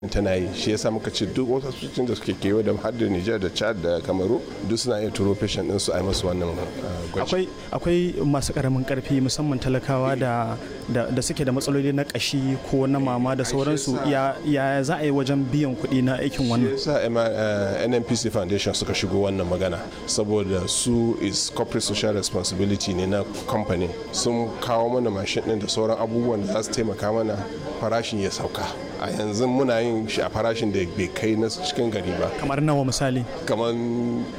tana yi shi yasa muka ce duk wasu asibitocin da suke kewa da har da Nijar da Chad da Kamaru duk suna iya turo patient din su a yi masu wannan gwaji. akwai akwai masu karamin karfi musamman talakawa da da suke da matsaloli na kashi ko na mama da sauransu ya ya za a yi wajen biyan kuɗi na aikin wannan sa NNPC Foundation suka shigo wannan magana saboda su is corporate social responsibility ne na company sun kawo mana mashin din da sauran abubuwan da za su taimaka mana farashin ya sauka a yanzu muna yin shi a farashin da bai kai na cikin gari ba kamar nawa misali kamar